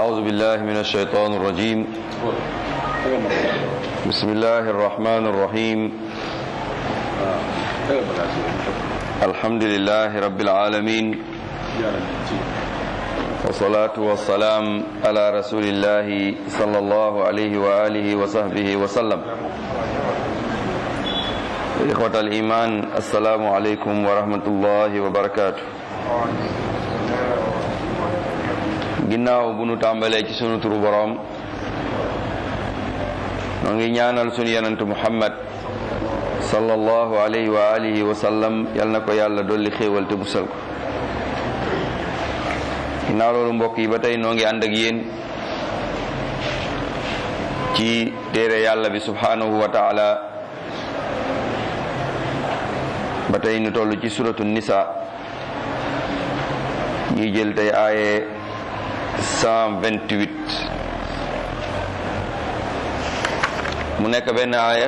أعوذ بالله من الشيطان الرجيم بسم الله الرحمن الرحيم الحمد لله رب العالمين والصلاة والسلام على رسول الله صلى الله عليه وآله وصحبه وسلم إخوة الإيمان السلام عليكم ورحمة الله وبركاته ginnaaw bu nu tàmbalee ci sunu turu boroom noo ngi ñaanal sunu yenentu muhammad sallallahu alayhi wa alihi wa sallam yal na ko yàlla dolli xéewal te musal ko ginnaaw loolu mbokk yi ba tey noo ngi ànd ak yéen ci téere yàlla bi subhanahu wa taala ba tey nu toll ci suratu nisa ñuy jël tey aaye 128 mu nekk benn aaya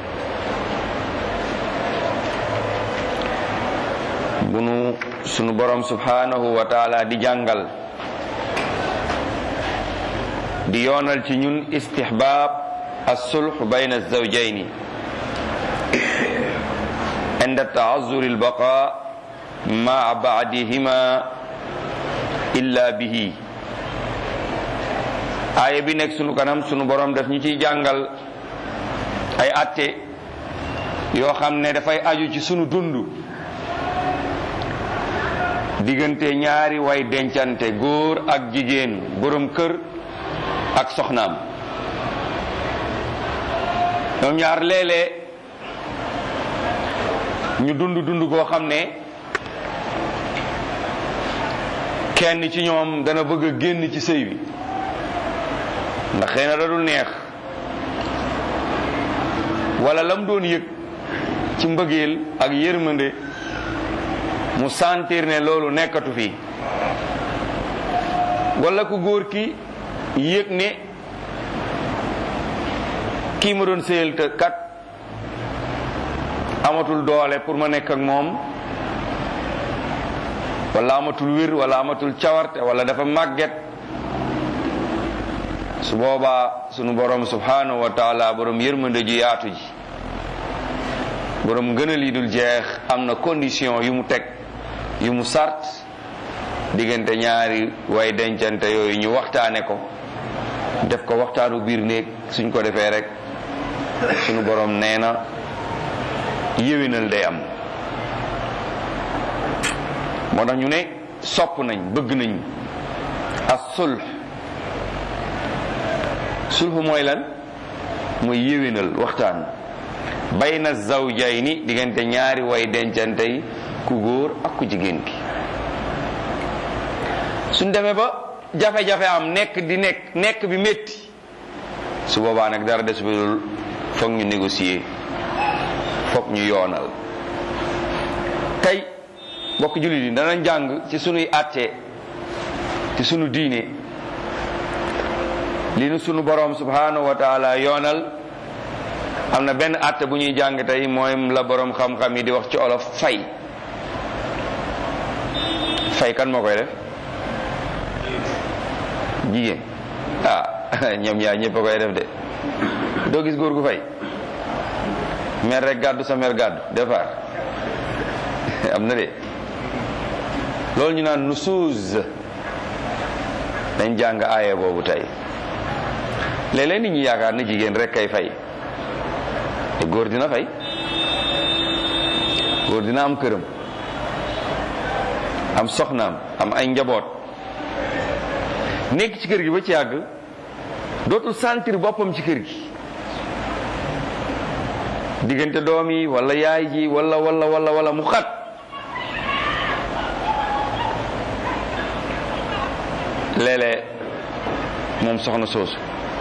bu nu sunu borom subhanahu wa taala di jàngal di yoonal ci ñun istihbaab as-sulh bayna az-zawjayni inda ta'azzur al-baqa ma'a ba'dihima illa bihi aaya bi nekk sunu kanam sunu borom daf ñu ciy jàngal ay atte yoo xam ne dafay aju ci sunu dund diggante ñaari way dencante góor ak jigéen borom kër ak soxnaam ñoom ñaar léeg-léeg ñu dund dund koo xam ne kenn ci ñoom dana bëgg a génn ci sëy bi ndax xëy na da dul neex wala lam doon yëg ci mbëggeel ak yërmande mu sentir ne loolu nekkatu fi wala ku góor ki yëg ne kii ma doon sëyal te kat amatul doole pour ma nekk ak moom wala amatul wér wala amatul cawarte wala dafa màgget su boobaa sunu borom subhanahu wa taala borom yërmande ji yaatu ji borom ngënal yi dul jeex am na condition yu mu teg yu mu sart diggante ñaari way dencante yooyu ñu waxtaane ko def ko waxtaanu biir néeg suñ ko defee rek sunu borom nee na yéwénal day am moo tax ñu ne sopp nañ bëgg nañ as sulh sulhu mooy lan mooy yéwénal waxtaan bayna zawjayni diggante ñaari way dencante yi ku góor ak ku jigéen ki suñ demee ba jafe-jafe am nekk di nekk nekk bi métti su boobaa nag dara des bi dul foog ñu négocier foog ñu yoonal tey mbokk jullit yi danañ jàng ci sunuy àtte ci sunu diine li nu sunu borom subhanahu wa taala yoonal am na benn àtte bu ñuy jàng tey mooy la borom xam-xam yi di wax ci olof fay fay kan moo koy def jigéen ah ñoom ñaar ñëpp a koy def de doo gis góor gu fay mer rek gàddu sa mer gàddu defar am na de loolu ñu naan nusuuz dañ jàng aaya boobu tey léeg-léeg nit ñi yaakaar na jigéen rek kay fay te góor dina fay góor dina am këram am soxnaam am ay njaboot nekk ci kër gi ba ci yàgg dootul sentir boppam ci kër gi diggante doom yi wala yaay ji wala wala wala wala mu xat léeg-léeg moom soxna soosu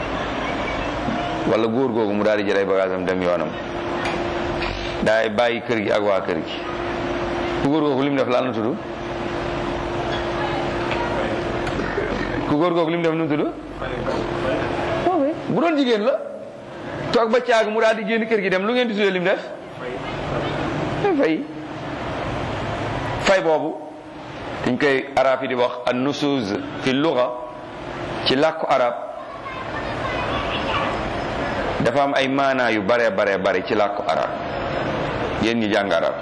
wala góor googu mu daal di jël ay bagaasam dem yoonam daay bàyyi kër gi ak waa kër gi ku góor googu li mu def lan la tudd ku góor googu li mu def nu mu tudd bu doon jigéen la toog ba caag mu daal di génn kër gi dem lu ngeen di tuddee li mu def fay fay boobu dañ koy arab yi di wax an nusuz fi luga ci làkku arab dafa am ay maanaa yu bare bare bare ci làkku arab yéen ñi jàng arab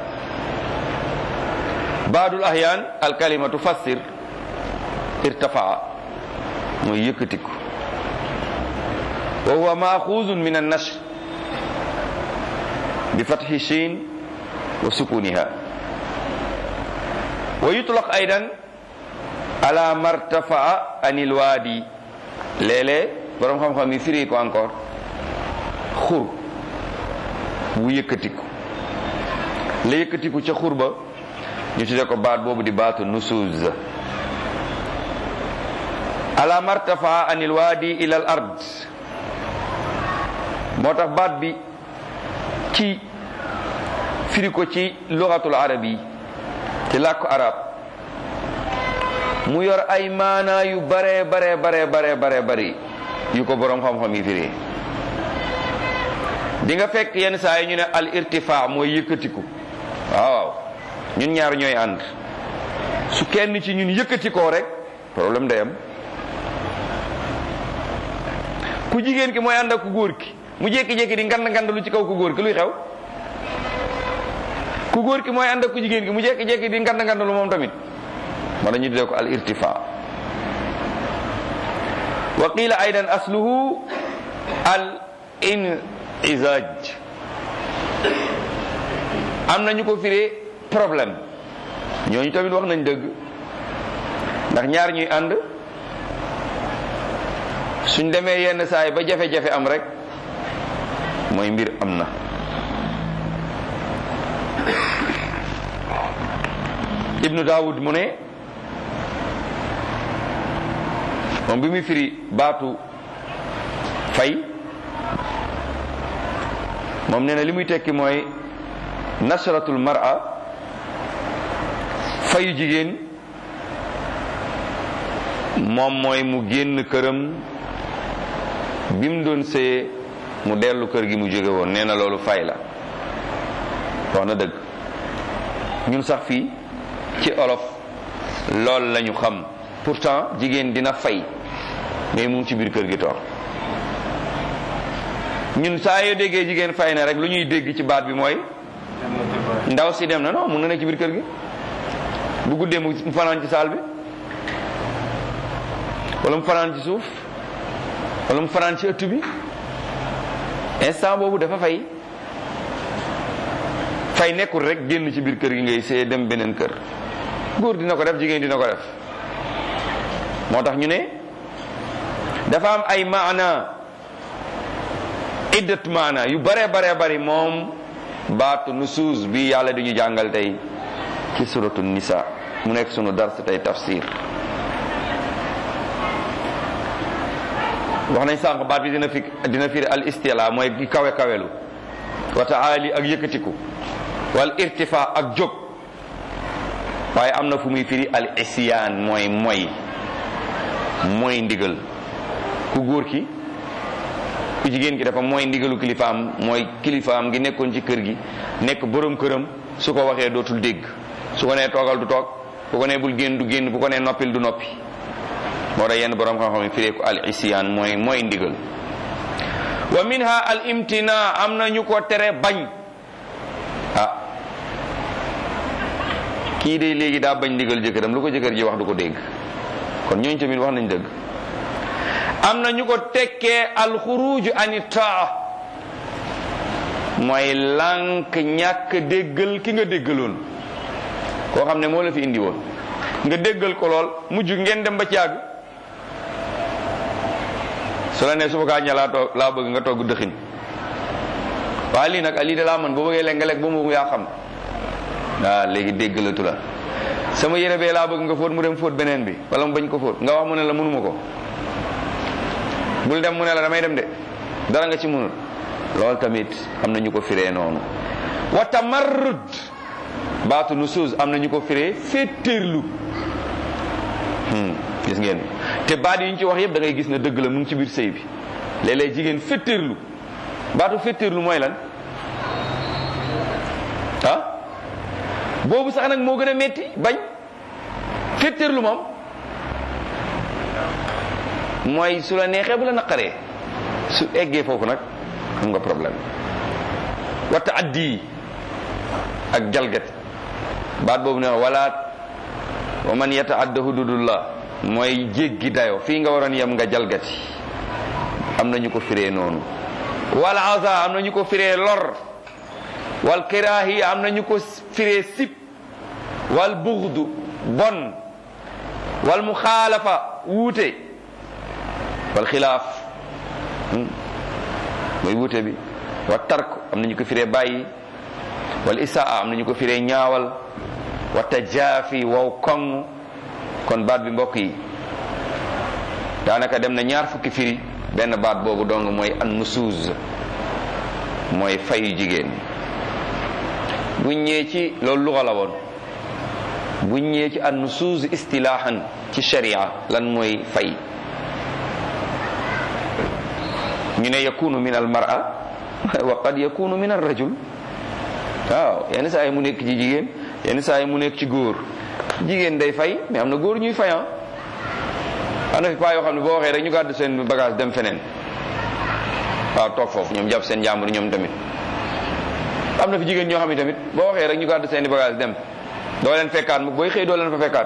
baadul ahyaan alkalimatu fassir irtafaa mooy yëkkatiku wa huwa maaxuuzun min annashr bi fathi shin wa sukuniha wa yutlaq aydan ala martafaa anil waadi léeg-léeg borom xam-xam yi firi ko encore xur bu yëkkatiku la yëkkatiku ca xur ba ñu tudde ko baat boobu di baatu nusuuz ala martafaa anil waadi ila al ard moo tax baat bi ci firi ko ci lugatul arabi ci làkku arab mu yor ay maanaa yu bare bare bare bare bare bari yu ko boroom xam-xam yi firi di nga fekk yenn saa yi ñu ne al irtifaa mooy yëkkatiku waaw waaw ñun ñaar ñooy ànd su kenn ci ñun yëkkatikoo rek problème day am ku jigéen ki mooy ànd ak ku góor ki mu jékki-jékki di ngand ngand lu ci kaw ku góor ki luy xew ku góor ki mooy ànd ak ku jigéen ki mu jékki-jékki di ngand ngand lu moom tamit moo dañu tuddee ko al irtifaa wa qila aydan asluhu al inizaj am na ñu ko firee problème ñooñu tamit wax nañ dëgg ndax ñaar ñuy ànd suñ demee yenn saay ba jafe-jafe am rek mooy mbir am na ibnu daawud mu ne moom bi muy firi baatu fay moom nee na li muy tekki mooy nasratul mar'a fayu jigéen moom mooy mu génn këram bi mu doon sëyee mu dellu kër gi mu jóge woon nee na loolu fay la wax na dëgg ñun sax fii ci olof lool lañu xam pourtant jigéen dina fay mais mu ngi ci biir kër gi toog ñun saa yoo déggee jigéen fay na rek lu ñuy dégg ci baat bi mooy ndaw si dem na non mun na nekk ci biir kër gi bu guddee mu fanaan ci saal bi wala mu fanaan ci suuf wala mu fanaan ci ëtt bi instant boobu dafa fay fay nekkul rek génn ci biir kër gi ngay see dem beneen kër góor dina ko def jigéen dina ko def moo tax ñu ne dafa am ay maana iddat maana yu bare bare bari moom baatu nusuus bi yàlla di ñu jàngal tey ci suratu nisa mu nekk sunu dars tey tafsir wax nañ sànq baat bi dina fi dina firi al istila mooy gi kawe kawelu wa taali ak yëkkatiku wal irtifa ak jóg waaye am na fu muy firi al isyaan mooy moy mooy ndigal ku góor ki ku jigéen ki dafa mooy ndigalu kilifaam mooy kilifaam gi nekkoon ci kër gi nekk borom këram su ko waxee dootul dégg su ko nee toogal du toog bu ko nee bul génn du génn bu ko nee noppil du noppi moo tax yenn borom xam-xam yi firee ko al isyaan mooy mooy ndigal wa minha al imtina am na ñu ko tere bañ ah kii de léegi daa bañ ndigal jëkkëram lu ko jëkkër ji wax du ko dégg kon ñooñu tamit wax nañ dëgg am na ñu ko tekkee alxuruju ani taa mooy lànk ñàkk déggal ki nga déggaloon koo xam ne moo la fi indi woon nga déggal ko lool mujj ngeen dem ba ci àgg su la ne suba kaa ña laa toog laa bëgg nga togg dëxin waaye lii nag lii de laa man boo bëggee lekk nga lekk ba mu yaa xam waaw léegi déggalatu la sama yére bee laa bëgg nga fóot mu dem fóot beneen bi wala mu bañ ko fóot nga wax mu ne la mënuma ko bul dem mu ne la damay dem de dara nga ci mënul loolu tamit am na ñu ko firee noonu wa tamarrud baatu nusuuz am na ñu ko firee féetéerlu gis ngeen te baat yi ñu ci wax yëpp da ngay gis ne dëgg la mu ngi ci biir sëy bi léeg-léeg jigéen féetéerlu baatu féetéerlu mooy lan ah boobu sax nag moo gën a metti bañ féetéerlu moom mooy su la neexee bu la naqaree su eggee foofu nag am nga problème wa taaddi ak jalgati baat boobu ne wala wa man yataadda hududullah mooy jéggi dayo fii nga waroon yem nga jalgati am na ñu ko firee noonu wal aza am na ñu ko firee lor wal kiraahi am na ñu ko firee sib wal buxdu bon wal muxaalafa wuute wal xilaaf mooy wuute bi wa tark am na ñu ko firee bàyyi wal isaa am na ñu ko firee ñaawal wa tajaafi wow koŋ kon baat bi mbokk yi daanaka dem na ñaar fukki firi benn baat boobu dong mooy an nusuuz mooy fayu jigéen buñ ñëwee ci loolu luxa la woon buñ ñëwee ci an nusuuz istilaahan ci sharia lan mooy fay ñu ne yakunu min al mar'a wa qad yakunu min ar rajul waaw yenn saa yi mu nekk ci jigéen yenn saa yi mu nekk ci góor jigéen day fay mais am na góor ñuy fayan am na fi paa yoo xam ne boo waxee rek ñu gàddu seen bagage dem feneen waaw toog foofu ñoom jàpp seen jàmbur ñoom tamit am na fi jigéen ñoo xam ne tamit boo waxee rek ñu gàddu seen bagage dem doo leen fekkaat mu booy xëy doo leen fa fekkaat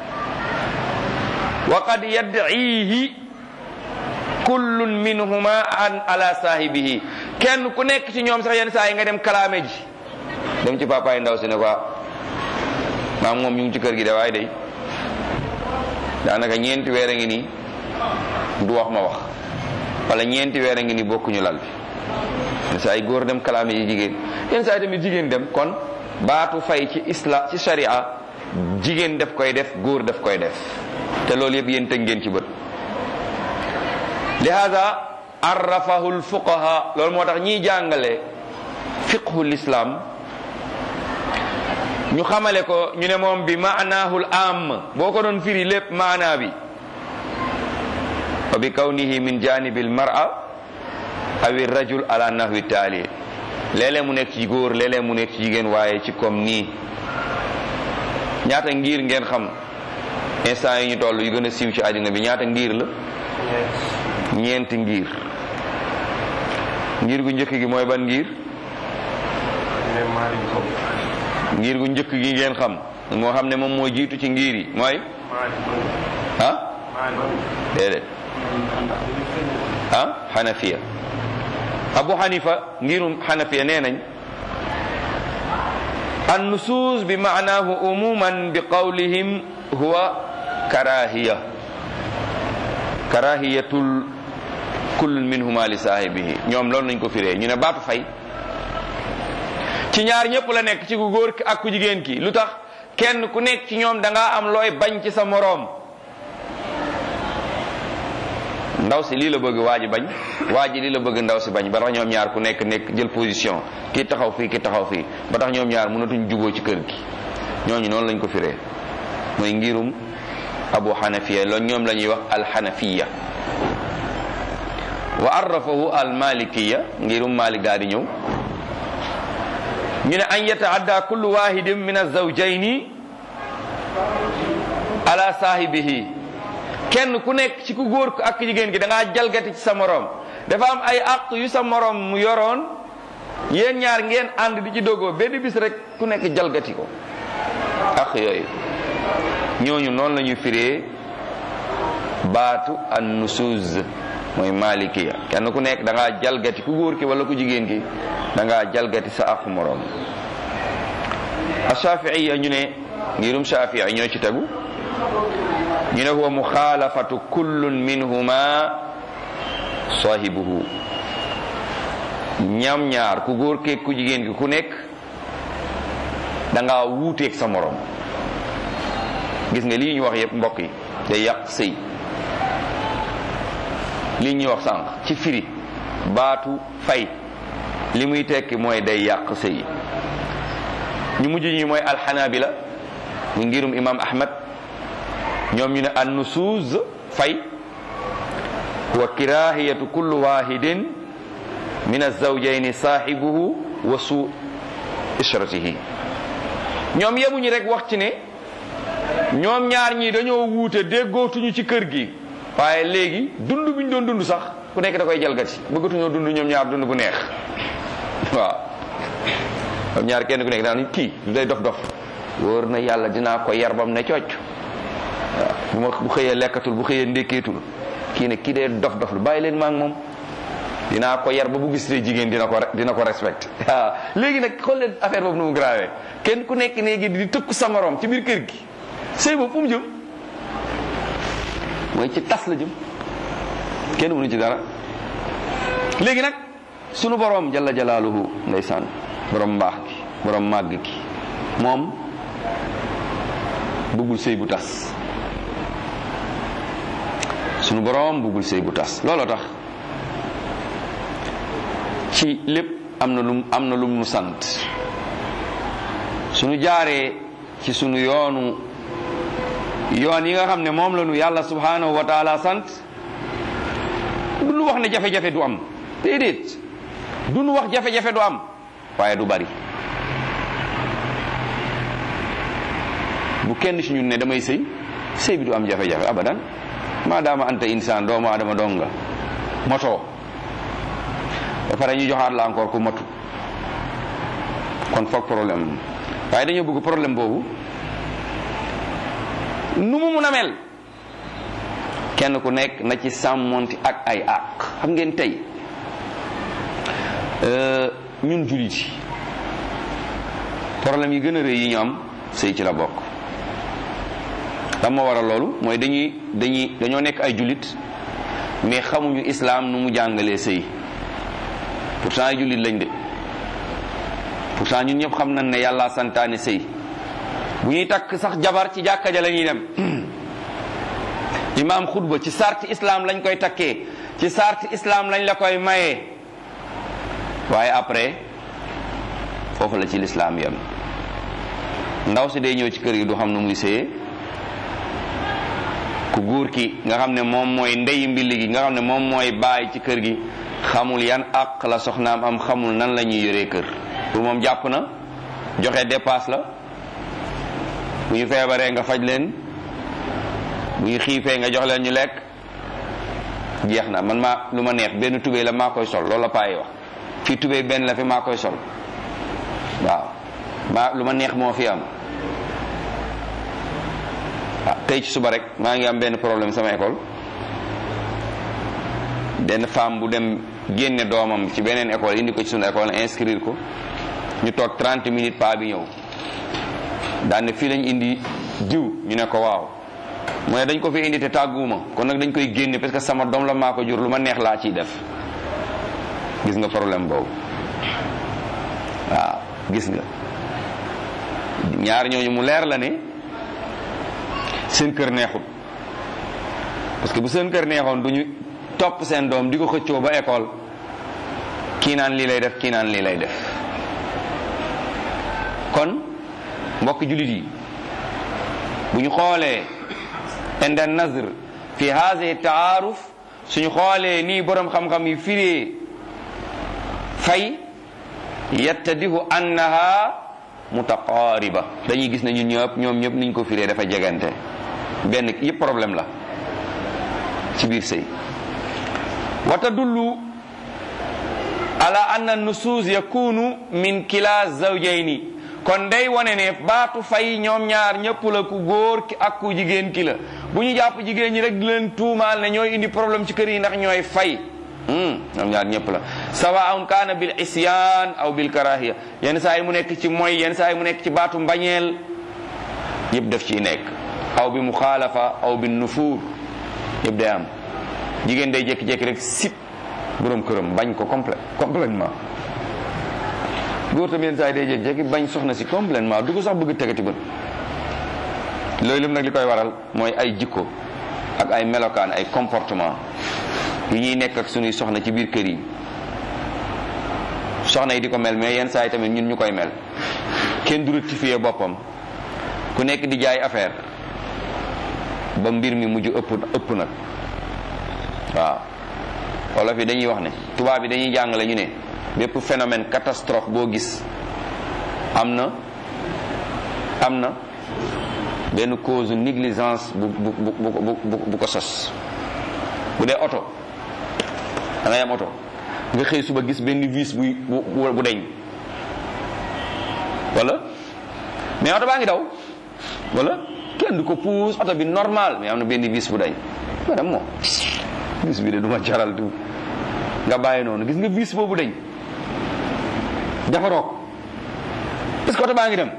wa qad yad'ihi kullun minhuma an ala saahibihi kenn ku nekk ci ñoom sax yenn saa yi nga dem kalaame ji dem ci papaay ndaw si ne quoi maam moom ñu ngi ci kër gi de waaye day daanaka ñeenti weer a ngi nii du wax ma wax wala ñeenti weer a ngi nii bokkuñu lal bi yenn saa yi góor dem kalaame ji jigéen yenn saa yi tamit jigéen dem kon baatu fay ci isla ci sharia jigéen def koy def góor def koy def te loolu yëpp yéen tëg ngeen ci bët lihaza arrafahu lfuqaha loolu moo tax ñiy jàngale fiqhu l'islam ñu xamale ko ñu ne moom bi maanaahul am boo ko doon firi lépp maanaa bi wa bi kawnihi min janibi almar'a awi rajul ala nahwi taali léeg-léeg mu nekk ci góor léeg-léeg mu nekk ci jigéen waaye ci comme nii ñaata ngir ngeen xam instant yi ñu toll yu gën a siiw ci àddina bi ñaata ngir la ñeenti ngir ngir gu njëkk gi mooy ban ngir ngir gu njëkk gi ngeen xam moo xam ne moom moo jiitu ci ngir yi mooy ah déedéet ah xanafiya abu xanifa ngirum xanafiya nee nañ an nusuus bi maanaahu umuman bi qawlihim huwa karahiya karahiyatul kullun minhuma li saahibihi ñoom loolu nañ ko firee ñu ne baatu fay ci ñaar ñëpp la nekk ci ku góor ki ak ku jigéen ki lu tax kenn ku nekk ci ñoom da ngaa am looy bañ ci sa moroom ndaw si lii la bëgg waa ji bañ waa ji lii la bëgg ndaw si bañ ba tax ñoom ñaar ku nekk nekk jël position kii taxaw fii kii taxaw fii ba tax ñoom ñaar mënatuñ juboo ci kër gi ñooñu noonu lañ ko firee mooy ngirum abu xanafiya loolu ñoom la ñuy wax alxanafiya wa arrafahu almalikiya ngirum malik daa di ñëw ñu ne an yataadda kullu wahidin min azawjayni ala saahibihi kenn ku nekk ci ku góor ko ak jigéen gi da ngaa jalgati ci sa moroom dafa am ay àq yu sa moroom mu yoroon yéen ñaar ngeen ànd di ci dogoo benn bis rek ku nekk jalgati ko àq yooyu ñooñu noonu la ñuy firee baatu an nusuz mooy malikiya kenn ku nekk da ngaa jalgati ku góor ki wala ku jigéen ki da ngaa jalgati sa àqu moroom ashaafiiya ñu ne ngirum shafii ñoo ci tegu ñu ne huwa muxaalafatu kullun minhuma sahibuhu ñam ñaar ku góor keeg ku jigéen ki ku nekk da ngaa wuuteeg sa moroom gis nga lii ñu wax yépp mbokk yi day yàq sëy lii ñuy wax sànq ci firi baatu fay li muy tekki mooy day yàq sëy ñu mujj ñi mooy alxanabila mu ngirum imam ahmad ñoom ñu ne an nusuuz fay wa kirahiyatu kullu wahidin min azawjayni saahibuhu wa suu ishratihi ñoom yemuñu rek wax ci ne ñoom ñaar ñi dañoo wuute déggootuñu ci kër gi waaye léegi dund bi ñu doon dund sax ku nekk da koy jalgati bëggatuñoo dund ñoom ñaar dund bu neex waaw ñoom ñaar kenn ku nekk daan kii du day dof dof wóor na yàlla dinaa ko yar bam ne cocc waaw bu ma bu xëyee lekkatul bu xëyee ndékkeetul kii ne kii dee dof dof lu bàyyi leen maa ngi moom dinaa ko yar ba bu gis te jigéen dina ko dina ko respecté waaw léegi nag xool leen affaire boobu nu mu grave kenn ku nekk léegi di tëkku sa morom ci biir kër gi sëy boobu fu mu jëm mooy ci tas la jëm kenn mënu ci dara léegi nag sunu borom jalla jalaaluhu ndeysaan borom mbaax gi borom màgg gi moom bëggul sëy bu tas sunu borom bëggul sëy bu tas looloo tax ci lépp am na lum am na lum nu sant sunu jaaree ci sunu yoonu yoon yi nga xam ne moom la nu yàlla subhanahu wa taala sant du nu wax ne jafe-jafe du am déedéet du nu wax jafe-jafe du am waaye du bari bu kenn ci ñun ne damay sëy sëy bi du am jafe-jafe abadan maadaama anta insaan doomu adama dong nga motoo ba pare ñu joxaat la encore ku matu kon foog problème waaye dañoo bëgg problème boobu nu mu mun a mel kenn ku nekk na ci sàmmonti ak ay àq xam ngeen tey ñun jullit yi problème yi gën a rëy yi ñu am sëy ci la bokk lan moo waral loolu mooy dañuy dañuy dañoo nekk ay jullit mais xamuñu islaam nu mu jàngalee sëy pourtant ay jullit lañ de pourtant ñun ñëpp xam nañ ne yàlla santaane sëy bu ñuy takk sax jabar ci jàkka ja la ñuy dem imaam xutba ci sarti islam lañ koy takkee ci sarti islam lañ la koy mayee waaye après foofu la ci lislaam yam ndaw si day ñëw ci kër gi du xam nu muy sëyee ku góor ki nga xam ne moom mooy ndey mbilli gi nga xam ne moom mooy baay ci kër gi xamul yan àq la soxnaam am xamul nan la ñuy yoree kër pour moom jàpp na joxe dépasse la bu ñu feebaree nga faj leen bu ñu xiifee nga jox leen ñu lekk jeex na man maa lu ma neex benn tubéy la maa koy sol loolu la payi wax fii tubéy benn la fi maa koy sol waaw maa lu ma neex moo fi am ah tey ci suba rek maa ngi am benn problème sama école benn femme bu dem génne doomam ci beneen école indi ko ci sunu école inscrire ko ñu toog 30 minutes pa bi ñëw daan ne fii lañ indi diw ñu ne ko waaw mu ne dañ ko fi indi te tàgguwuma kon nag dañ koy génne parce que sama doom la maa ko jur lu ma neex laa ciy def gis nga problème boobu waaw gis nga ñaar ñooñu mu leer la ne seen kër neexut parce que bu seen kër neexoon du ñu topp seen doom di ko xëccoo ba école kii naan lii lay def kii naan lii lay def kon mbokk jullit yi bu ñu xoolee inda nazr fi haadihi taaruf suñu xoolee nii borom xam-xam yi firee fay yattadihu annaha mutaqaariba dañuy gis ne ñun ñëpp ñoom ñëpp niñ ko firee dafa jegante benn yëpp problème la ci biir sëy wa tadullu ala anna nusuus yakunu min kila zawjayni kon day wane ne baatu fay ñoom ñaar ñëpp la ku góor ki ak ku jigéen ki la bu ñu jàpp jigéen ñi rek di leen tuumaal ne ñooy indi problème ci kër yi ndax ñooy fay ñoom ñaar ñëpp la sawaun kaana bil isyan aw bil karahiya yenn saa yi mu nekk ci moy yenn saa yi mu nekk ci baatu mbañeel yëpp def ciy nekk aw bi muxaalafa aw bi nufuur yëpp day am jigéen day jékki-jékki rek sip borom këram bañ ko complète complètement góor tam yenn saa yi day jékki-jékki bañ soxna si complètement du ko sax bëgg tegati bët loolu lépp nag li koy waral mooy ay jikko ak ay melokaan ay comportement yi ñuy nekk ak sunuy soxna ci biir kër yi soxna yi di ko mel mais yenn saa yi tamit ñun ñu koy mel kenn du rectifier boppam ku nekk di jaay affaire ba mbir mi mujj ëpp ëpp nag waaw wolof yi dañuy wax ne tubaab yi dañuy jàngale ñu ne bépp phénomène catastrophe boo gis am na am na benn cause négligence bu bu bu bu bu ko sos bu dee oto da ngay am oto nga xëy suba gis benn vis buy bu bu deñ wala mais oto baa ngi daw wala kenn du ko puus oto bi normal mais am na benn vis bu dañ madame moom vis bi de du ma jaral du nga bàyyi noonu gis nga vis boobu dañ defaroo ko est-ce que oto baa ngi dem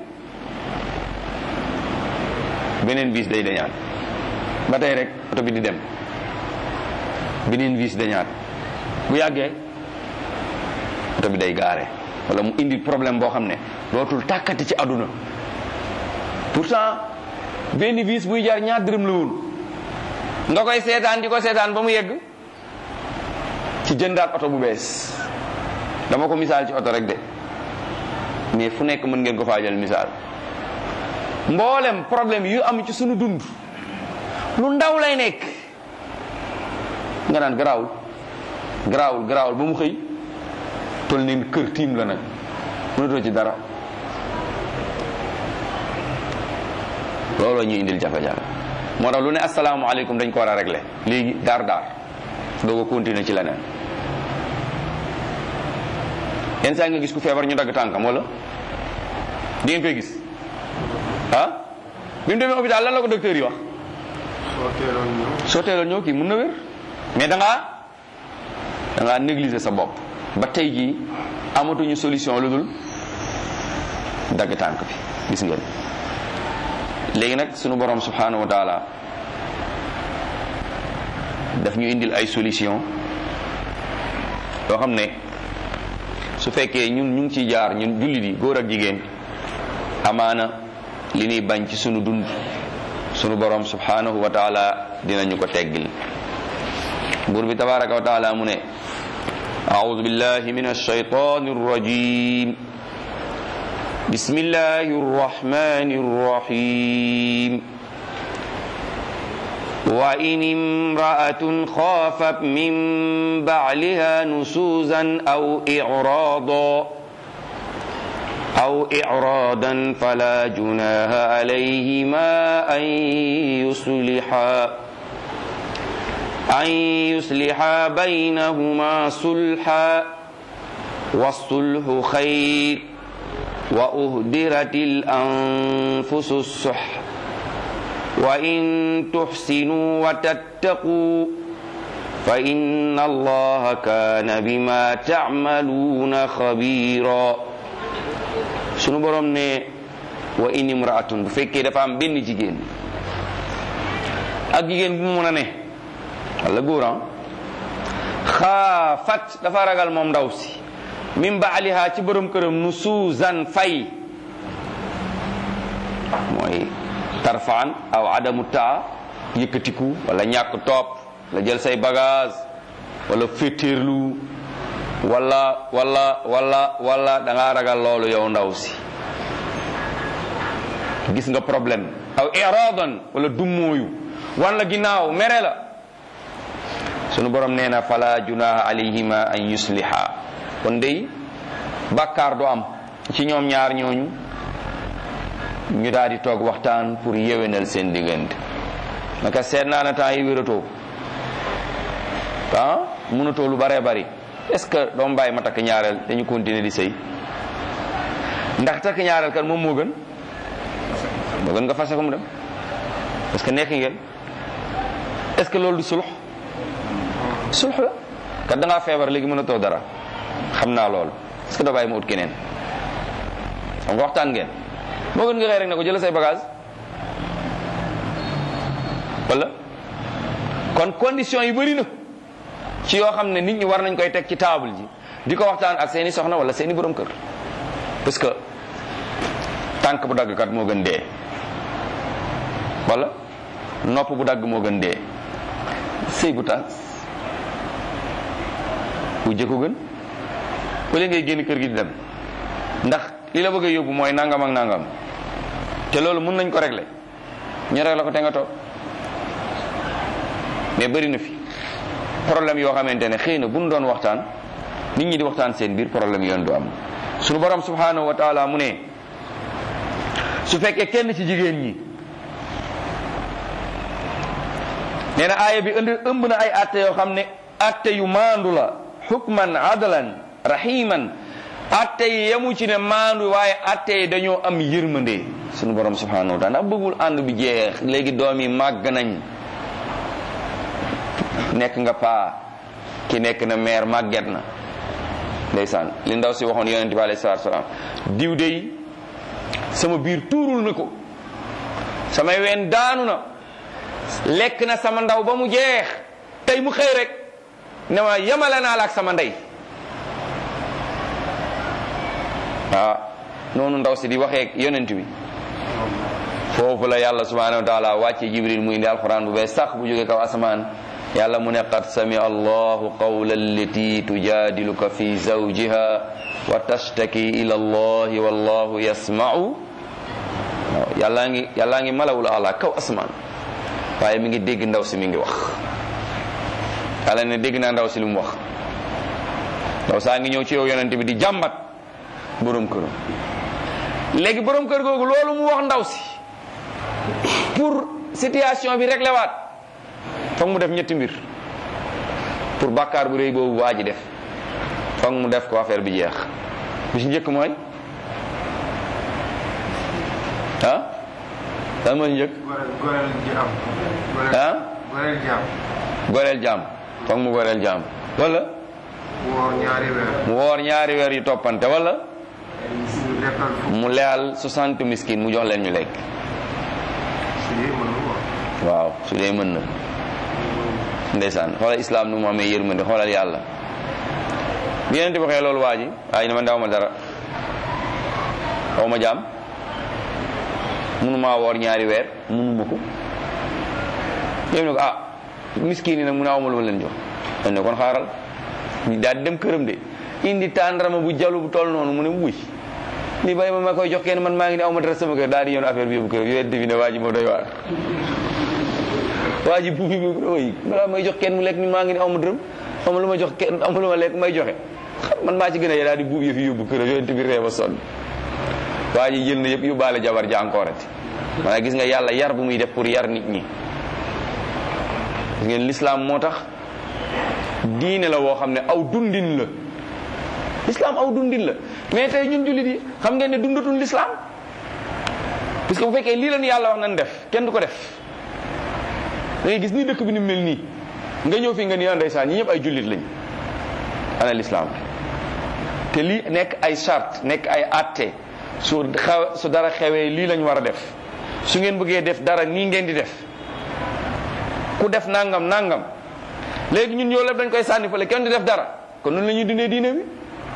beneen vis day dañaat ba tey rek oto bi di dem beneen vis dañaat bu yàggee oto bi day gaare wala mu indi problème boo xam ne dootul tàkkati ci àdduna pourtant benn vis buy jar ñaar dërëm la woon nga koy seetaan di ko seetaan ba mu yegg ci jëndaat oto bu bees dama ko misaal ci oto rek de mais fu nekk mën ngeen ko faajal misaal mboolem problème yu am ci sunu dund lu ndaw lay nekk nga naan garaawul garaawul garaawul ba mu xëy tol neen kër tiim la nag mënatoo ci dara looloo ñuy indil jafe-jafe moo tax lu ne asalaamaaleykum dañ ko war a régler léegi daar daar doo ko continuer ci leneen yenn saa nga gis ku feebar ñu dagg tànkam wala di ngeen koy gis ah bi mu demee hôpital lan la ko docteur yi wax soo teeloon ñëw kii mun na wér mais da ngaa da ngaa négliger sa bopp ba tey jii amatuñu solution lu dul dagg tànk bi gis ngeen léegi nag sunu borom subhanahu wa taala daf ñu indil ay solution yoo xam ne su fekkee ñun ñu ngi ciy jaar ñun jullit yi góor ak jigéen amaana li ñuy bañ ci sunu dund sunu borom subhanahu wa taala dinañu ko teggil buur bi tabaraka wa taala mu ne أعوذ بالله من الشيطان الرجيم بسم الله الرحمن الرحيم وإن امرأة خافت من بعلها نشوزا أو إعراضا أو إعراضا فلا جناح عليهما أن يصلحا أن يصلحا بينهما صلحا والصلح خير وأهدرت الأنفس الصح وإن تحسنوا وتتقوا فإن الله كان بما تعملون خبيرا sunu borom ne wa in imraatun bu fekkee dafa am benn jigéen ak jigéen bu mu mën a ne walla góor xaafat dafa ragal moom ndaw si min baaliha ci borom këram nu suuzan fay mooy tarfaan aw adamu taa yëkkatiku wala ñàkk topp la jël say bagage wala féetéerlu wala wala wala wala da ngaa ragal loolu yow ndaw si gis nga problème aw iradan wala dummóoyu wan la ginnaaw mere la sunu borom nee na fala junaha alayhima an yusliha kon dey bàkkaar du am ci ñoom ñaar ñooñu ñu daal di toog waxtaan pour yewenal seen diggante naka seet naa na temps yi wératoo ah mënatoo lu baree bari est-ce que doom bàyyi ma takk ñaareel dañu continuer di sëy ndax takk ñaareel kan moom moo gën moo gën nga fase ko mu dem parce que nekk ngeen est-ce que loolu du sulux sulux la kat da ngaa feebar léegi mënatoo dara xam naa loolu est-ce que doo bàyyi ma ut keneen xam nga waxtaan ngeen moo gën nga xëy rek ne ko jël say bagage wala kon condition yi bëri na ci yoo xam ne nit ñi war nañ koy teg ci table ji di ko waxtaan ak seeni soxna wala seeni borom kër parce que tànk bu dagg kat moo gën dee wala nopp bu dagg moo gën dee sëy bu tas bu jëkko gën wala ngay génn kër gi di dem ndax li la bëgg a yóbbu mooy nangam ak nangam te loolu mun nañ ko régler ñu régler ko te nga toog mais bëri na fi problème yoo xamante ne xëy na bu ñu doon waxtaan nit ñi di waxtaan seen biir problème yoon du am sunu borom subhanahu wa taala mu ne su fekkee kenn ci jigéen ñi nee na aaya bi ënd ëmb na ay atte yoo xam ne atte yu maandu la hukman adlan rahiman atte yi yemu ci ne maandu waaye atte yi dañoo am yërmande sunu borom subhanahu wa taala ndax bëggul ànd bi jeex léegi doom yi màgg nañ nekk nga paa ki nekk na meer màgget na ndeysaan li ndaw si waxoon yonente bi alayhi salaatu salaam diw dey sama biir tuurul na ko samay ween daanu na lekk na sama ndaw ba mu jeex tey mu xëy rek ne ma yemale naa la ak sama ndey ah noonu ndaw si di waxee yonent bi foofu la yàlla subhanahu wa taala wàcce jibril muy indi alquran bu bees sax bu jóge kaw asamaan yàlla mu ne qad sami allahu qawla allati tujadiluka fi zawjiha wa tashtaki ila allahi wallahu yasma'u waaw yàllaa ngi yàllaa ngi malawul ala kaw asamaan waaye mi ngi dégg ndaw si mi ngi wax yàlla ne dégg naa ndaw si lu mu wax ndaw saa ngi ñëw ci yow yonente bi di jàmbat borom këram léegi borom kër googu loolu mu wax ndaw si pour situation bi réglé waat foog mu def ñetti mbir pour bàkkaar bu rëy boobu waa ji def foog mu def ko affaire bi jeex bi ci njëkk mooy ah lan mooy njëkk goreel ji am. ah goreel jaam. goreel jaam foog mu goreel jaam wala woor ñaari weer. mu woor ñaari weer yu toppante wala ñu lekkal fu mu leyal 60 miskin mu jox leen ñu lekk si dee mënul woor. waaw su dee mën na ndeysaan xoolal islam nu mu amee yërmande xoolal yàlla bi yeneen ti waxee loolu waa ji waaye ne man daw ma dara xaw ma jaam mënumaa woor ñaari weer mënuma ko yéen ne ko ah miskin yi nag mu ne awma lu ma leen jox dañ ne kon xaaral daal di dem këram de indi tàndarama bu jalu bu toll noonu mu ne wuy li bay ma ma koy jox kenn man maa ngi ne awma dara sama kër daal di yoon affaire bi yóbbu këram yooyu defi ne waa ji moo doy waar waa ji bu bi oy balaa may jox kenn mu lekk ni maa ngi ne awma dërëm awma lu ma jox kenn awma lu ma lekk may joxe man maa ci gën a yee daal di buub yëf yi yóbbu këram yooyu bi ree ba sonn waa ji jël na yëpp yóbbaale jabar ja encore ati maanaam gis nga yàlla yar bu muy def pour yar nit ñi gis ngeen l'islam moo tax diine la woo xam ne aw dundin la l'islam aw dundin la mais tey ñun jullit yi xam ngeen ne dundatun l'islam parce que bu fekkee lii lañu yàlla wax nañ def kenn du ko def da ngay gis ni dëkk bi ni mel nii nga ñëw fi nga ni ndeysaan ñi ñëpp ay jullit lañ ana l'islam te lii nekk ay charte nekk ay atte su xaw su dara xewee lii lañ war a def su ngeen bëggee def dara nii ngeen di def ku def nangam nangam léegi ñun ñoo lépp dañ koy sànni fële kenn di def dara kon noonu la ñuy dundee diine bi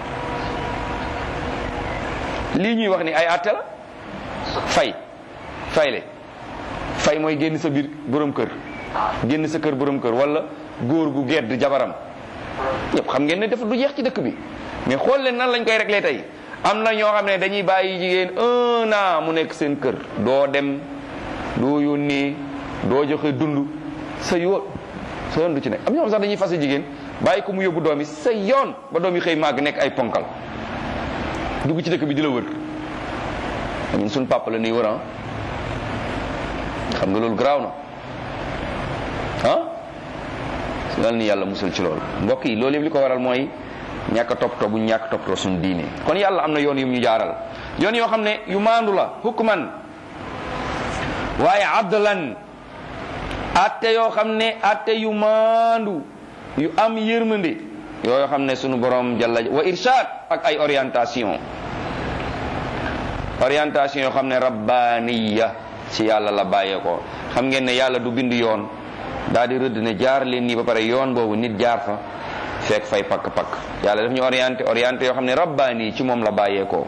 lii ñuy wax ni ay atte la fay fayle fay mooy génn sa biir borom kër génn sa kër borom kër wala góor gu gedd jabaram ñëpp xam ngeen ne def du jeex ci dëkk bi mais xool leen nan lañ koy réglé tey am na ñoo xam ne dañuy bàyyi jigéen un an mu nekk seen kër doo dem doo yónnee doo joxe dund sa yoon sa yoon du ci nekk am ñoo xam sax dañuy fase jigéen bàyyi ko mu yóbbu doom yi sa yoon ba doom yi xëy màgg nekk ay ponkal dugg ci dëkk bi di la wër ñun suñ papa la nuy wër ah xam nga loolu garaaw na ah yal ni yàlla musal ci loolu mbokk yi loolu yëpp li ko waral mooy ñàkk a toppatoo bu ñàkk toppatoo suñu diine kon yàlla am na yoon yu ñu jaaral yoon yoo xam ne yu maandu la hukman waaye adlan atte yoo xam ne atte yu maandu yu am yërmande yoo xam ne sunu borom jalla wa irshad ak ay orientation orientation yoo xam ne rabbaniya ci yàlla la bàyyee ko xam ngeen ne yàlla du bind yoon daal di rëdd ne jaar leen nii ba pare yoon boobu nit jaar fa fekk fay pakk-pakk yàlla daf ñu orienté orienté yoo xam ne rabbani ci moom la bàyyee ko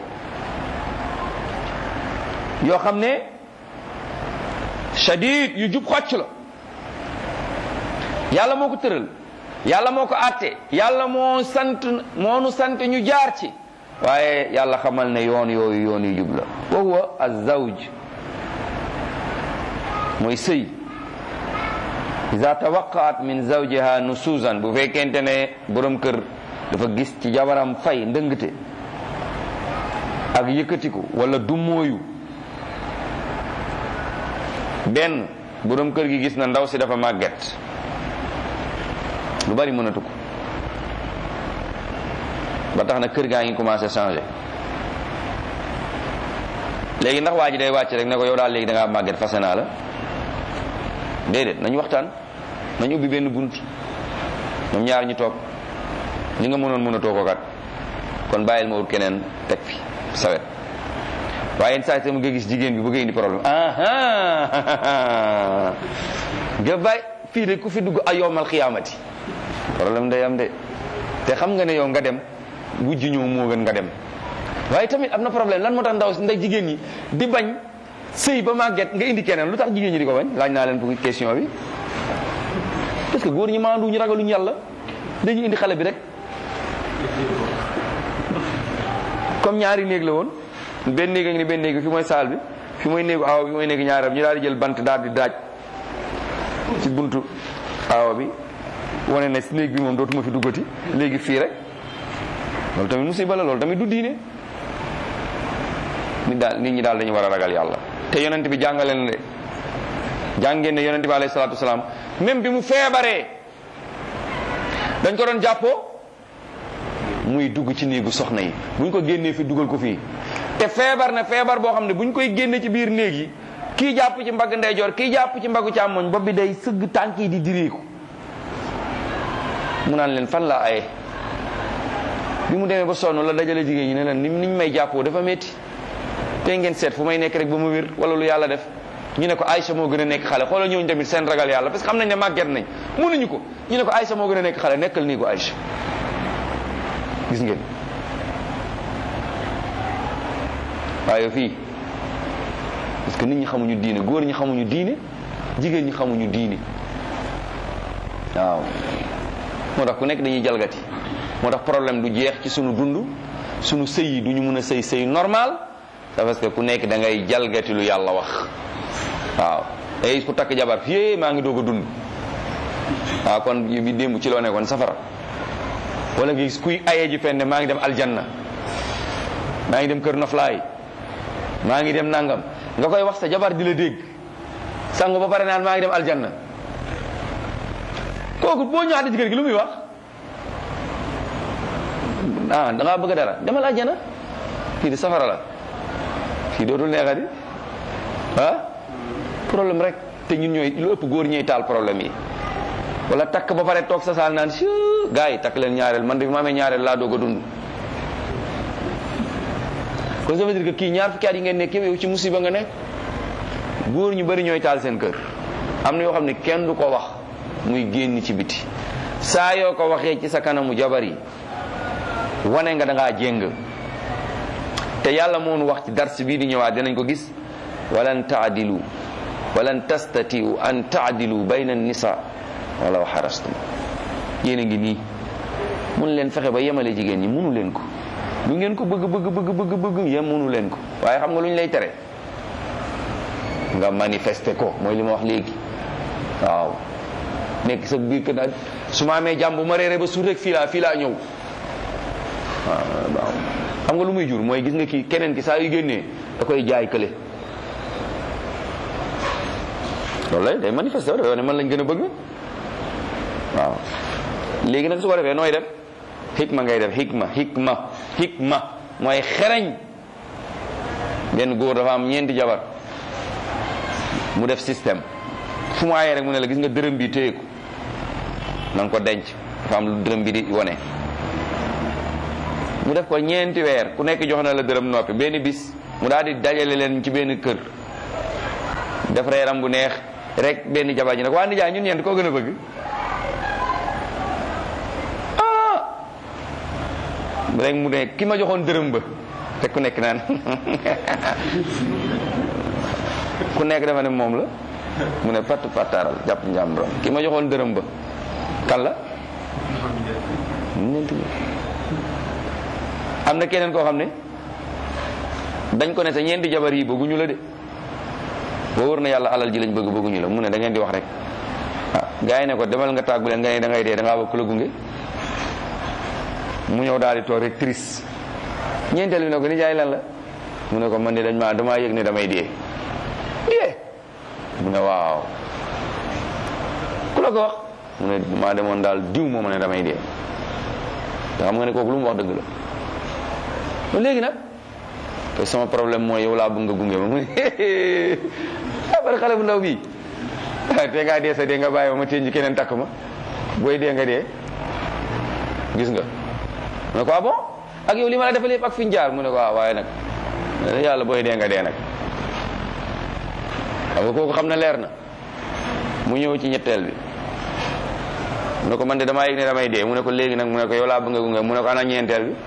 yoo xam ne shadid yu jub xocc la yàlla moo ko tëral yàlla moo ko àtte yàlla moo sant moo nu sant ñu jaar ci waaye yàlla xamal ne yoon yooyu yoon yu jub la wa huwa azawj mooy sëy iza tawaqaat min zawjiha nusuzan bu fekkente ne borom kër dafa gis ci jabaram fay ndëngte ak yëkkatiku wala dummóoyu benn borom kër gi gis na ndaw si dafa màgget lu bari mënatu ko ba tax na kër gaa ngi commencé changé léegi ndax waa ji day wàcc rek ne ko yow daal léegi da ngaa màgget fase naa la déedéet nañu waxtaan nañu ubbi benn bunt ñoom ñaar ñu toog li nga mënoon mënatoo ko kat kon bàyyil ma wut keneen teg fi sawet waaye yenn saa yi nga gis jigéen bi bëgg indi problème ah nga bàyyi fii de ku fi dugg ay yowmal xiyaamati problème day am de te xam nga ne yow nga dem wujj ñëw moo gën nga dem waaye tamit am na problème lan moo tax ndaw ndax jigéen ñi di bañ sëy ba màgget nga indi keneen lu tax jigéen ñi di ko bañ laaj naa leen pour question bi parce que góor ñi maandu ñu ragaluñu yàlla dañuy indi xale bi rek comme ñaari néeg la woon benn néeg a ngi ni benn néeg bi fi mooy saal bi fi mooy néegu aawa bi fi mooy néegu ñaaram ñu daal di jël bant daal di daaj ci buntu aawa bi wane ne néeg bi moom dootuma fi duggati léegi fii rek loolu tamit musiba la loolu tamit du diine nit daal nit ñi daal dañu war a ragal yàlla te yonent bi jàngale na de jàngeen ne yonent bi alayhi salaatu wasalaam même bi mu feebaree dañ ko doon jàppoo muy dugg ci néegu soxna yi buñ ko génnee fi dugal ko fii te feebar na feebar boo xam ne buñ koy génne ci biir néeg yi kii jàpp ci mbagg ndeyjoor kii jàpp ci mbaggu càmmoñ bopp bi day sëgg tànk yi di diriiku mu naan leen fan laa aye bi mu demee ba sonn la dajale jigéen ñi ne leen ni niñ may jàppoo dafa metti te ngeen seet fu may nekk rek ba mu wér wala lu yàlla def ñu ne ko Aïcha moo gën a nekk xale xoolal ñooñu tamit seen ragal yàlla parce que xam nañ ne màgget nañ mënuñu ko ñu ne ko Aïcha moo gën a nekk xale nekkal nii ko Aïcha gis ngeen waaye fii parce que nit ñi xamuñu diine góor ñi xamuñu diine jigéen ñi xamuñu diine waaw moo tax ku nekk dañuy jalgati moo tax problème du jeex ci sunu dund sunu sëy yi du ñu mën a sëy sëy normal c'est parce que ku nekk da ngay jalgati lu yàlla wax waaw ay ku takk jabar fii maa ngi doog a dund waaw kon bi démb ci loo nekkoon safara wala nga gis kuy ayee ji fenn maa ngi dem aljanna maa ngi dem kër noflaay maa ngi dem nangam nga koy wax sa jabar di la dégg sangu ba pare naan maa ngi dem aljanna kooku boo ñëwaatee ci kër gi lu muy wax ah da ngaa bëgg dara demal aljanna fii di safara la fii dootul neexati ah problème rek te ñun ñooy lu ëpp góor ñooy taal problème yi wala takk ba pare toog sa saal naan si gars yi takk leen ñaareel man de bi ma amee ñaareel laa doog a dund kon ça veut dire que kii ñaar fukki at yi ngeen nekk yow ci musiba nga nekk góor ñu bari ñooy taal seen kër am na yoo xam ne kenn du ko wax muy génn ci biti saa yoo ko waxee ci sa kanamu jabar yi wane nga da ngaa jéng te yàlla moo nu wax ci dars bii di ñëwaat dinañ ko gis walan taadilu walan tastatiu an taadilu bayna nisa walaw xarastum yéen a ngi nii mun leen fexe ba yemale jigéen ñi munu leen ko lu ngeen ko bëgg bëgg bëgg bëgg bëgg yem munu leen ko waaye xam nga lu ñu lay tere nga manifester ko mooy li ma wax léegi waaw nekk sa biir kër daal su ma amee jàmm bu ma reeree ba suur rek fii laa fii laa ñëw waaw xam nga lu muy jur mooy gis nga kii keneen ki saa yu génnee da koy jaay kële loolu lay day manifester dafa ne man lañ gën a bëgg waaw léegi nag su ko defee nooy def xikma ngay def xikma xikma xikma mooy xereñ benn góor dafa am ñeenti jabar mu def système fu mu aayee rek mu ne la gis nga dërëm bi téye ko na nga ko denc dafa am lu dërëm bi di wone mu def ko ñeenti weer ku nekk jox na la dërëm noppi benn bis mu daal di dajale leen ci benn kër def reeram bu neex rek benn jabar ji nag waa nijaay ñun ñeent koo gën a bëgg ah rek mu ne ki ma joxoon dërëm ba te ku nekk naan ku nekk dafa ne moom la mu ne patt pattaaral jàpp njàmburam ki ma joxoon dërëm ba kan la ñeent am na keneen koo xam ne dañ ko ne sa ñeenti jabar yi bëgguñu la de boo wër na yàlla alal ji lañ bëgg bëgguñu la mu ne da ngeen di wax rek ah gars yi ne ko demal nga tàggu leen nga ne da ngay dee da ngaa bëgg ku la gunge mu ñëw daal di toog rek triste ñeenteel bi ne ko ni jaay lan la mu ne ko man de dañ maa damaa yëg ne damay dee dee mu ne waaw ku la ko wax mu ne maa demoon daal diw moo ma ne damay dee te xam nga ne kooku lu mu wax dëgg la ba léegi nag te sama problème mooy yow laa bëgg nga gunge ma mu ne ah bari xale bu ndaw bii te ngaa dee sa dee nga bàyyi ma ma tënji keneen takk ma booy dee nga dee gis nga mu ne ko ah bon ak yow li ma la defal yëpp ak fi ñu jaar mu ne ko ah waaye nag yàlla booy dee nga dee nag xam nga kooku xam na leer na mu ñëw ci ñetteel bi mu ne ko man de damaa yëg ne damay dee mu ne ko léegi nag mu ne ko yow laa bëgg nga gunge mu ne ko ana ñeenteel bi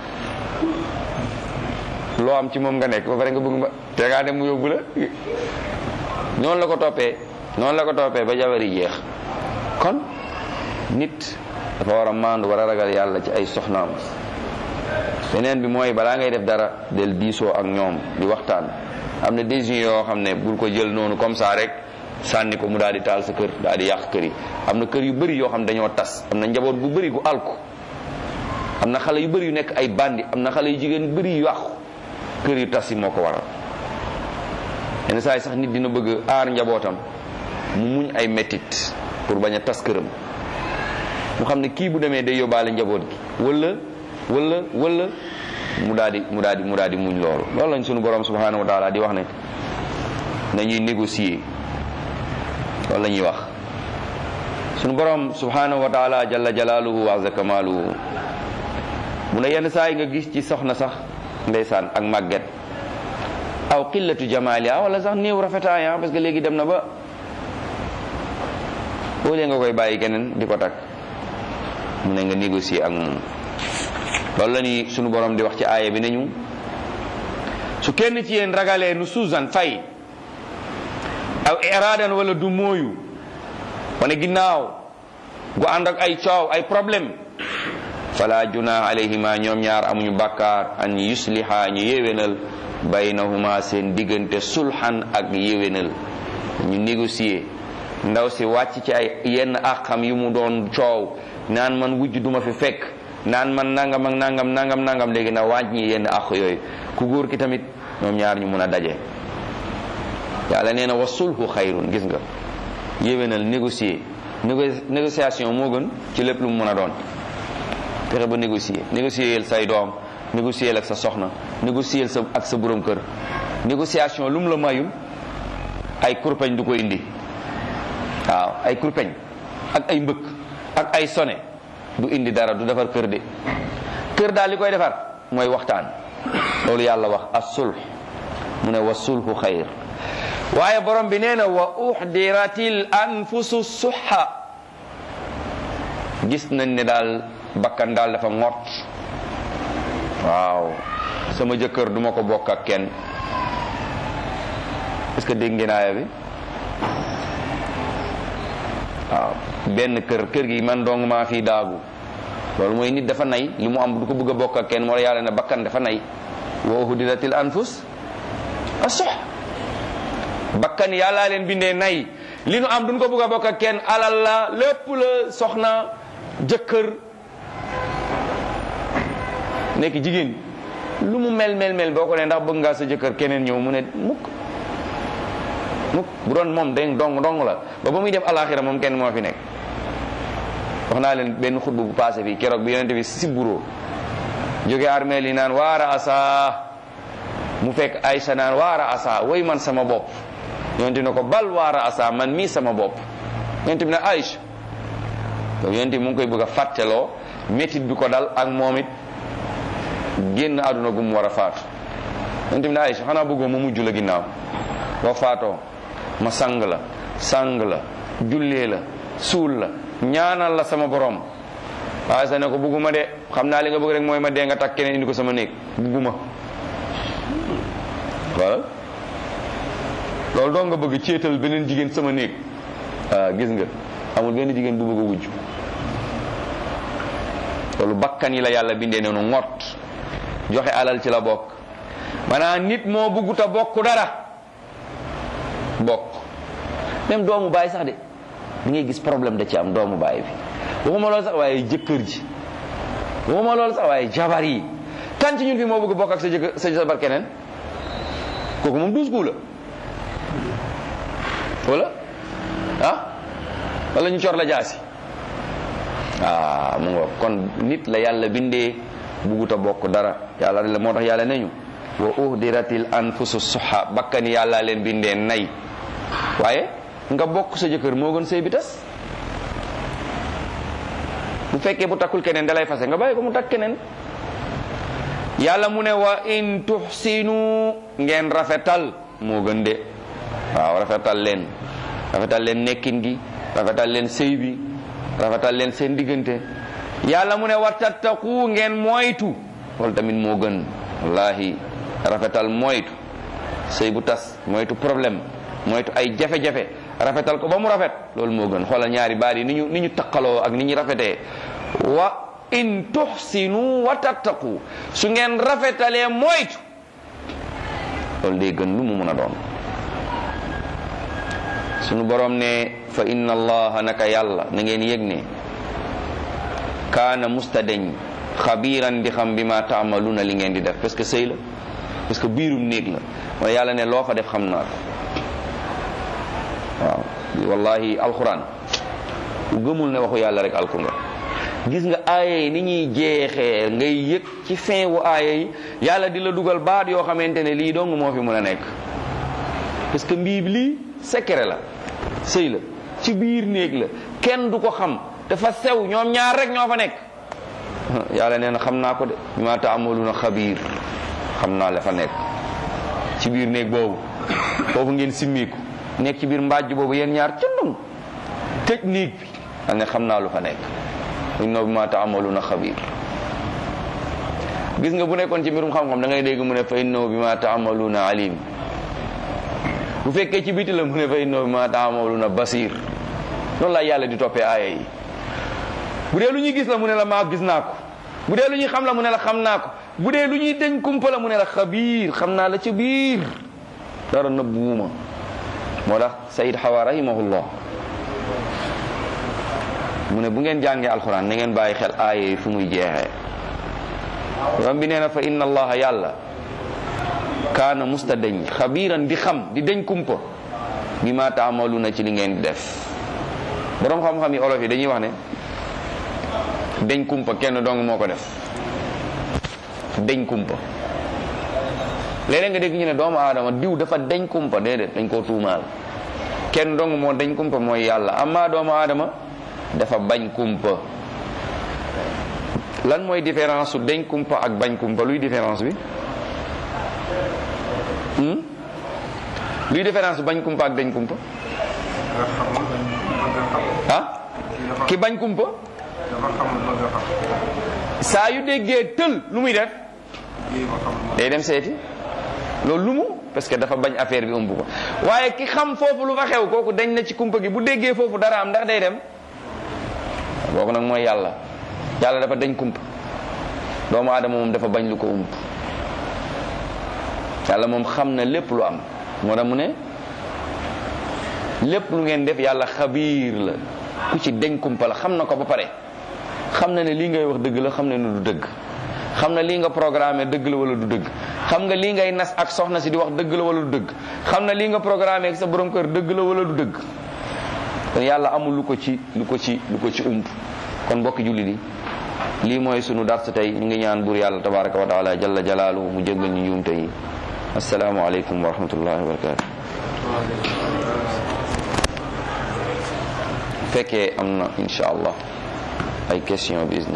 loo am ci moom nga nekk ba pare nga bëgg ma te ngaa dem mu yóbbu la noonu la ko toppee noonu la ko toppee ba jabar yi jeex kon nit dafa war a maandu war a ragal yàlla ci ay soxnaam beneen bi mooy balaa ngay def dara del diisoo ak ñoom di waxtaan am na décision yoo xam ne bul ko jël noonu comme ça rek sànni ko mu daal di taal sa kër daal di yàq kër yi am na kër yu bëri yoo xam ne dañoo tas am na njaboot gu bëri gu alku am na xale yu bëri yu nekk ay bandi am na xale yu jigéen yu bëri yu yàqu kër yu tas yi moo ko waral yenn saa yi sax nit dina bëgg aar njabootam mu muñ ay mettit pour bañ a tas këram mu xam ne kii bu demee day yóbbaale njaboot gi wala wala wala mu daal di mu daal di mu daal di muñ loolu loolu lañ sunu borom subhanahu wa taala di wax ne nañuy négocier loolu la ñuy wax sunu borom subhanahu wa taala jalla jalaaluhu wa azza kamaaluhu mu ne yenn saa yi nga gis ci soxna sax ndeysaan ak màgget aw qillatu jamaaliha wala sax néew rafetaaya parce que léegi dem na ba boo lee nga koy bàyyi keneen di ko takk mu ne nga négocier ak moom loolu la ni sunu borom di wax ci aaya bi nañu su kenn ci yéen ragalee nu suusan fay aw iraadan wala du mooyu wane ginnaaw gu ànd ak ay coow ay problème fala junah alayhima ñoom ñaar amuñu bàkkaar an yusliha ñu yéwénal baynahuma seen diggante sulhan ak yéwénal ñu négocier ndaw si wàcc ci ay yenn àqam yu mu doon coow naan man wujj duma fi fekk naan man nangam ak nangam nangam nangam léegi na wàññi yenn àq yooyu ku góor ki tamit ñoom ñaar ñu mun a daje yàlla nee na wa sulhu xayrun gis nga yéwénal négocier négociation moo gën ci lépp lu mu mën a doon fexe ba négocier négocier say doom négocier ak sa soxna négocier sa ak sa borom kër négociation lu mu la mayul ay kurpeñ du ko indi waaw ay kurpeñ ak ay mbëkk ak ay sone du indi dara du defar kër de kër daal li koy defar mooy waxtaan loolu yàlla wax as-sulh mu ne wa sulhu xayr waaye borom bi nee na wa uxdiratil anfusu suxa gis nañ ne daal bakkan daal dafa ngott waaw sama jëkkër duma ko bokk ak kenn est-ce que dégg ngeen aaya bi waaw benn kër kër gi man dong maa fii daagu loolu mooy nit dafa nay li mu am du ko bëgg a bokk ak kenn moo la yàlla ne bakkan dafa nay wa uxdiratil anfus asux bakkan yàllaa leen bindee nay li nu am duñ ko bëgg a bokk ak kenn alal la lépp la soxna jëkkër nekk jigéen lu mu mel mel mel boo ko ne ndax bëgg ngaa sa jëkkër keneen ñëw mu ne mukk mukk bu doon moom day dong dong la ba ba muy dem alaxira moom kenn moo fi nekk wax naa leen benn xutba bu passé fii keroog bi yonente bi si buroo jóge armeel yi naan waara asa mu fekk Aysa naan waara asa way man sama bopp yonente ne ko bal waara asa man mii sama bopp yonente bi ne Aysa donc yonente bi mu ngi koy bëgg a fàtteloo métit bi ko dal ak moom it génn àdduna gu mu war a faatu yonente bi ne Aysa xanaa bëggoo ma mujj la ginnaaw boo faatoo ma sang la sang la jullee la suul la ñaanal la sama borom Aysa ne ko bëgguma de xam naa li nga bëgg rek mooy ma dee nga takk keneen indi ko sama néeg bëgguma voilà loolu doo nga bëgg céetal beneen jigéen sama néeg ah gis nga amul benn jigéen bu bëgg a wujj loolu bakkan yi la yàlla bindee noonu ngott joxe alal ci la bokk maanaam nit moo bëggut a bokk dara bokk même doomu baay sax de di ngay gis problème da ci am doomu baay bi waxuma loolu sax waaye jëkkër ji waxuma loolu sax waaye jabar yi kan ci ñun fi moo bëgg bokk ak sa jëkkër sa jabar keneen kooku moom douze coups la wala ah wala ñu cor la jaasi ah mu nga kon nit la yàlla bindee bugut a bokk dara yàlla la moo tax yàlla nañu wa uhdiratil anfusu suha bakkan yàlla leen bindee nay waaye nga bokk sa jëkkër moo gën sëy bi tas bu fekkee bu takkul keneen dalay fase nga bàyyi ko mu takk keneen yàlla mu ne wa in tuxsinu ngeen rafetal moo gën de waaw rafetal leen rafetal leen nekkin gi rafetal leen sëy bi rafetal leen seen diggante yàlla mu ne wa tattaqu ngeen moytu loolu tamit moo gën wallahi rafetal moytu sëy bu tas moytu problème moytu ay jafe-jafe rafetal ko ba mu rafet loolu moo gën xoolal ñaari baat yi ni ñu ni ñu taqaloo ak ni ñu rafetee wa in tuxsinu wa tattaqu su ngeen rafetalee moytu loolu day gën lu mu mun a doon sunu borom ne fa inna allaha naka yàlla na ngeen yëg ne kaana mustadeñ xabiiran di xam bi ma taamaluna li ngeen di def parce que sëy la parce que biirum néeg la mooy yàlla ne loo fa def xam naa ko waaw wallahi alquran ku gëmul ne waxu yàlla rek alku nga gis nga aaya yi ni ñuy jeexee ngay yëg ci fin wu aaya yi yàlla di la dugal baat yoo xamante ne lii dong moo fi mën a nekk parce que mbii lii secret la sëy la ci biir néeg la kenn du ko xam dafa sew ñoom ñaar rek ñoo fa nekk yàlla nee na xam naa ko de bi ma taamaluna xabiir xam naa la fa nekk ci biir néeg boobu foofu ngeen simmiku nekk ci biir mbàjj boobu yéen ñaar cundum tëj néeg bi dal ne xam naa lu fa nekk inna bi ma taamaluna xabiir gis nga bu nekkoon ci mbirum xam-xam da ngay dégg mu ne fa innahu bi ma taamaluna alim bu fekkee ci biti la mu ne fa innahu bi ma taamaluna basir loolu la yàlla di toppee aaya yi bu dee lu ñuy gis la mu ne la maa gis naa ko bu dee lu ñuy xam la mu ne la xam naa ko bu dee lu ñuy deñ kumpa la mu ne la xabiir xam naa la ca biir dara nëbbuwuma moo tax sayid xawa rahimahullah mu ne bu ngeen jàngee alquran na ngeen bàyyi xel aaya yi fu muy jeexee ram bi nee na fa inna allaha yàlla kaana musta deñ xabiiran di xam di deñ kumpa bi ma taamaluna ci li ngeen di def boroom xam-xam yi olof yi dañuy wax ne deñ kumpa kenn dong moo ko def deñ kumpa léeg-léeg nga dégg ñu ne doomu aadama diw dafa deñ kumpa déedéet dañ koo tuumaal kenn dong moo deñ kumpa mooy yàlla amma doomu aadama dafa bañ kumpa lan mooy différence su deñ kumpa ak bañ kumpa luy différence bi luy différence su bañ kumpa ak deñ kumpa nga xamul bëgg xam. ah ki bañ kumpa dafa xamul bëgg xam. saa yu déggee tël lu muy def lii ma xam. day dem seeti loolu lu mu parce que dafa bañ affaire bi ëmb ko waaye ki xam foofu lu fa xew kooku dañ na ci kumpa gi bu déggee foofu dara am ndax day dem boobu nag mooy yàlla yàlla dafa dañ kumpa doomu aadama moom dafa bañ lu ko ump yàlla moom xam na lépp lu am moo tax mu ne lépp lu ngeen def yàlla xabiir la ku ci deñ kumpa la xam na ko ba pare xam na ne lii ngay wax dëgg la xam na ne du dëgg xam na lii nga programmé dëgg la wala du dëgg xam nga lii ngay nas ak soxna si di wax dëgg la wala du dëgg xam na lii nga programmé ak sa borom kër dëgg la wala du dëgg kon yàlla amul lu ko ci lu ko ci lu ko ci ump kon mbokki julli di lii mooy sunu dars tey ñu ngi ñaan buur yàlla tabaraka wa taala jalla jalaalu mu jéggal ñu njuumte yi assalaamu aleykum wa rahmatullahi wa barakatu fekkee am na insha allah ay question bi